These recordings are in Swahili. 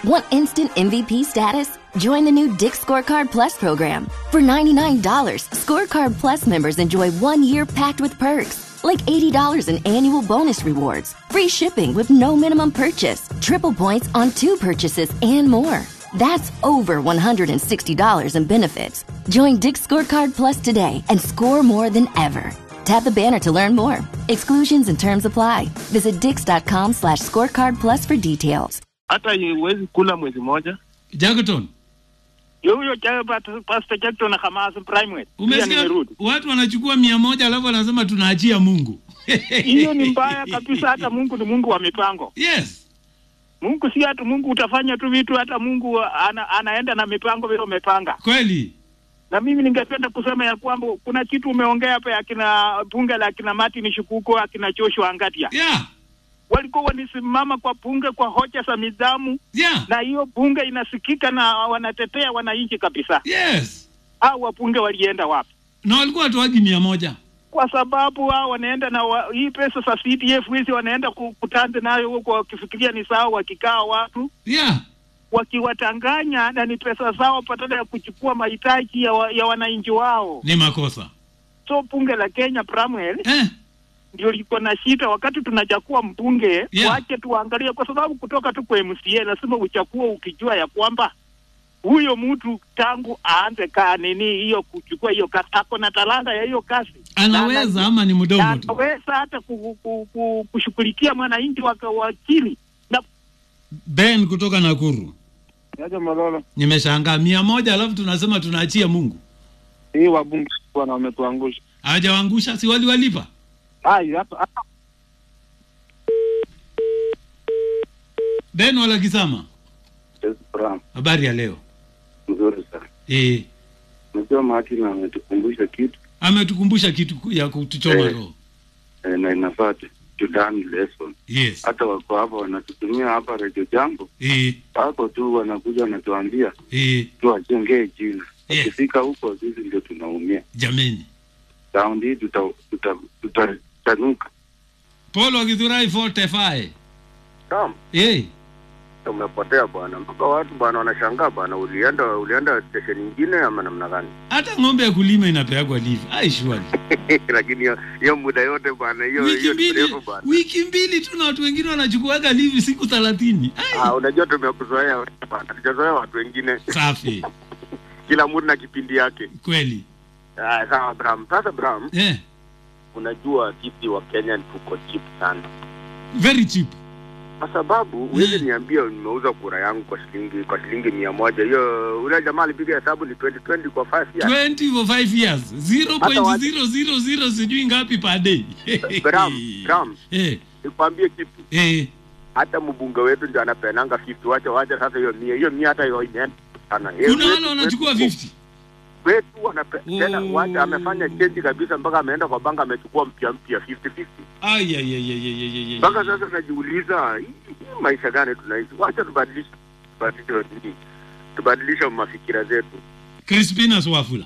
Want instant MVP status? Join the new Dick Scorecard Plus program. For $99, Scorecard Plus members enjoy one year packed with perks, like $80 in annual bonus rewards, free shipping with no minimum purchase, triple points on two purchases, and more. That's over $160 in benefits. Join Dick Scorecard Plus today and score more than ever. Tap the banner to learn more. Exclusions and terms apply. Visit dix.com slash scorecard plus for details. hata huwezi kula mwezi moja. Jackton, Yo huyo cha Pat- Pastor Jackson Hamas Primate. Pia umesikia nimerudi. watu wanachukua mia moja alafu wanasema tunaachia Mungu. Hiyo ni mbaya kabisa. Hata Mungu ni Mungu wa mipango. Yes. Mungu si hatu Mungu utafanya tu vitu, hata Mungu ana, anaenda na mipango vile umepanga. Kweli. Na mimi ningependa kusema ya kwamba kuna kitu umeongea hapa ya kina bunge la kina Martin Shukuko, akina Joshua Ngatia Yeah. walikuwa wanisimama kwa bunge kwa hoja za nidhamu, Yeah. na hiyo bunge inasikika na wanatetea wananchi kabisa. Yes. Hao wabunge walienda wapi? Na walikuwa watoaji mia moja. kwa sababu wao wanaenda na wa, hii pesa za CDF hizi wanaenda ku- kutanza nayo huko wakifikiria ni sawa, wakikaa watu Yeah. wakiwatanganya na ni pesa zao badala ya kuchukua mahitaji ya, wa, ya wananchi wao. Ni makosa. So bunge la Kenya Bramwell Eh. ndio liko na shida wakati tunachakua mbunge Yeah. wache tuangalie, kwa sababu kutoka tu kwa MCA lazima uchakue ukijua ya kwamba huyo mtu tangu aanze kaa nini hiyo kuchukua hiyo kazi ako na talanta ya hiyo kazi Anaweza Na- ama ni mdomo tu. anaweza hata ku, ku, ku, kushughulikia mwananchi wa wa chini na Ben kutoka Nakuru. Yaja Malolo, Nimeshangaa mia moja alafu tunasema tunaachia Mungu. hii wabunge bwana wametuangusha. Hawajawaangusha, si waliwalipa? Ai, hapa hapa Ben wala Kisama. Bram, Habari ya leo. mzuri sana. Eh. Unajua Martin ametukumbusha kitu Ametukumbusha kitu ya kutuchoma Eh. roho. eh, na inafaa tu to learn lesson. Yes. Hata wako hapa wanatutumia hapa Radio Jambo, Eh. wako tu wanakuja wanatuambia Eh. tuwajengee jina. Yes. Ukifika huko sisi ndio tunaumia. Jameni. Raundi hii tuta tuta tutatanuka. Paul Wakithurai 45. Naam, Eh. umepotea bwana, mpaka watu bwana wanashangaa bwana, ulienda ulienda station nyingine ama namna gani? Hata ng'ombe ya kulima inapeagwa live. Ai shwali. Lakini hiyo hiyo muda yote bwana, hiyo Wiki hiyo ni mbili, mrefu bwana. wiki mbili tu na watu wengine wanachukuaga live siku 30. Ah, Ai. unajua tumekuzoea wewe bwana, tujazoea watu wengine, Safi. kila mtu na kipindi yake. Kweli. Ah, sawa Bram. Sasa Bram, Eh. unajua sisi wa Kenya tuko cheap sana, Very cheap. kwa sababu huwezi niambia nimeuza kura yangu kwa shilingi kwa shilingi mia moja. Hiyo ule jamaa alipiga hesabu ni 2020 kwa 5 years. 20 for 5 years. Hata watu- 0.000 sijui ngapi per day. Bram, Bram, Eh. nikwambie kitu Eh. hata mbunge wetu ndio anapenanga 50 wacha wacha sasa hiyo mia hiyo mia hata hiyo imeenda sana Eh, Kuna wetu- wale wanachukua wetu- 50. wetu wanape tena Oh. wacha amefanya change kabisa mpaka ameenda kwa banka amechukua mpya mpya 50 50 Ai ai ai ai ai ai, ai. mpaka sasa najiuliza hii hii maisha gani tunaishi wacha tubadilishe tubadilishe nini tubadilishe mafikira zetu Crispinus Wafula.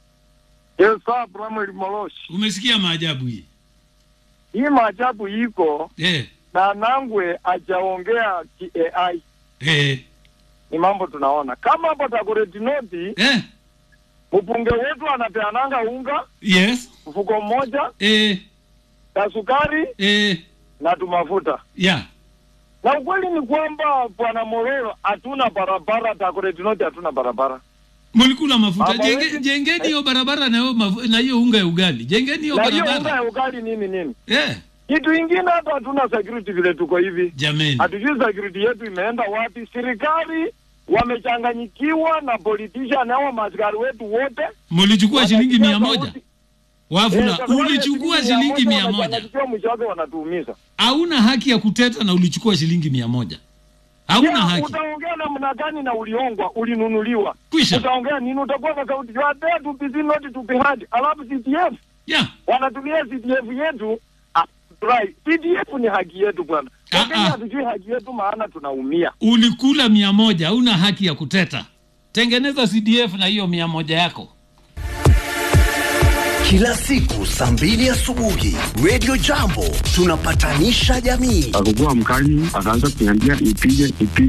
Yes, sir, Bramwell Moloshi. Umesikia maajabu hii? Hii maajabu iko Eh. na Nangwe ajaongea AI, Eh. ni mambo tunaona kama hapo Dagoretti North, Eh. mbunge wetu anapeananga unga Yes. mfuko mmoja Eh. na sukari Eh. na tumafuta, Yeah. na ukweli ni kwamba bwana Mororo, hatuna barabara Dagoretti North, hatuna barabara Mlikula mafuta. Mama Jenge, wetu- jengeni hiyo barabara na hiyo mafu- na hiyo unga ya ugali. Jengeni hiyo na hiyo unga barabara. ya ugali nini nini. Eh. Kitu ingine hata hatuna security vile tuko hivi. Jameni. hatujui security yetu imeenda wapi. Serikali wamechanganyikiwa na politician hao maaskari wetu wote Mlichukua shilingi Wanasikia mia moja. sauti. Eh, Wafula, kwa sababu ya ulichukua shilingi mia moja. wanachanganyikiwa, mwisho wake wanatuumiza. Hauna haki ya kuteta na ulichukua shilingi mia moja. Hauna Ya, haki. Utaongea namna gani na uliongwa, ulinunuliwa? Kwisha. Utaongea nini? Utakuwa na sauti you are there to be seen, not to be heard. Alafu CTF Yeah. wanatumia CTF yetu ah, right. CTF ni haki yetu bwana. Ah, Wakenya ah. hatujui haki yetu, maana tunaumia. Ulikula mia moja, hauna haki ya kuteta. Tengeneza CDF na hiyo mia moja yako. Kila siku saa mbili asubuhi Radio Jambo tunapatanisha jamii. Akakuwa mkali, akaanza kuniambia ipige ipige